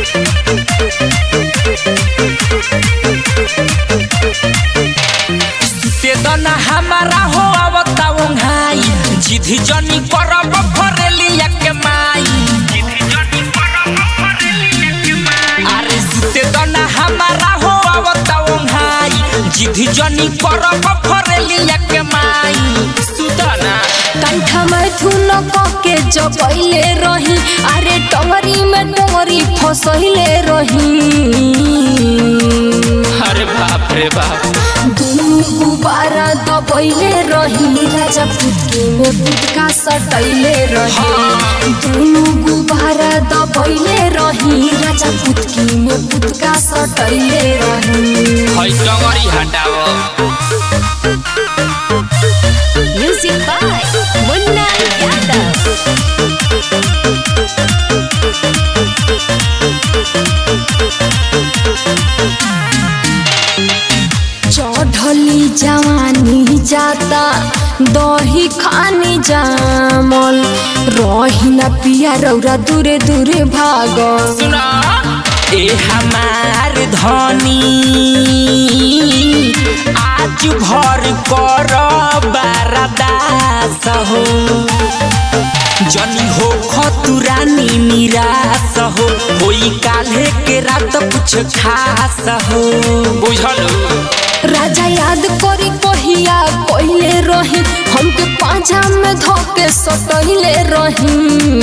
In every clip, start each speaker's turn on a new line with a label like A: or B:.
A: सुते दना हमारा हो आवता ओंघाई जिधि जनी करब फरेलिया के माई अरे सुते दना हमारा हो आवता ओंघाई जिधि जनी करब फरेलिया के माई सुतना
B: कंठा में धुन के जबैले रही अरे टंगरी में टंगरी फसैले रही
A: अरे बाप रे बाप
B: दुनु गुबारा दबैले रही राजा पुतकी में पुतका सटैले रही दुनु गुबारा दबैले रही राजा पुतकी में पुतका सटैले रही
A: है डंगरी हटाओ
B: म्यूजिक बाय मुन्ना यादव चढ़ली जवानी जाता दही खानी जामल रही ना पिया रौरा दूरे दूरे भागल
A: सुना ए हमार धनी आज भर कर बारदास हो जनी हो खतुरानी निराश हो होई काल्हे के रात कुछ खास हो बुझल
B: राजा याद करी कहिया कहले रही हमके पाँचा में धोके सटैले रही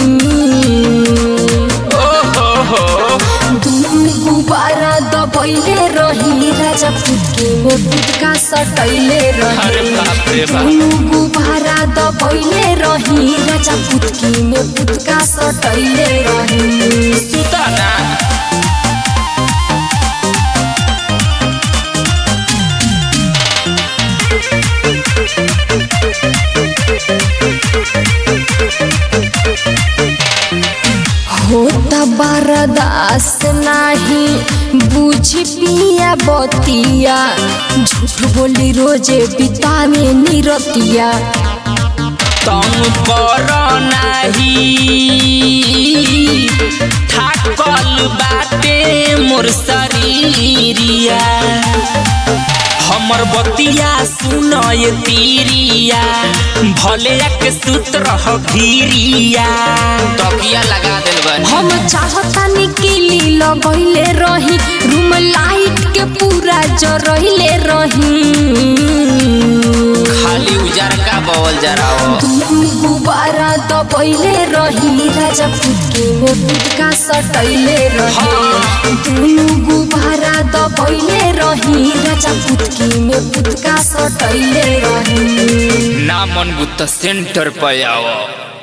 A: ओहो हो
B: दुनु गुबारा दबैले रही राजा पुतकी में पुतका सटैले
A: अरे
B: रही
A: बाप रे बाप
B: दुनु गुबारा दबैले रही राजा पुतकी में पुतका सटैले रही
A: सुताना
B: होता बरदास नाही बुझ पिया बतिया झूठ बोली रोजे बितावे निरतिया
A: तंग कर नाही थाकल बाटे मोर शरीरिया हमर बतिया सुनय तीरिया भले के सूत्र ह घीरिया तकिया लगा देल बन
B: हम चाहता निकली लगैले रही रूम लाइट के पूरा जरैले रही
A: खाली उजार का बवल जराओ
B: दुनु गुबारा दबैले रही राजा पुतकी में पुतका सटैले रही दुनु गुबारा दबैले रही राजा पुतकी में पुतका सटैले रही
A: ना मन बुत सेंटर पे आओ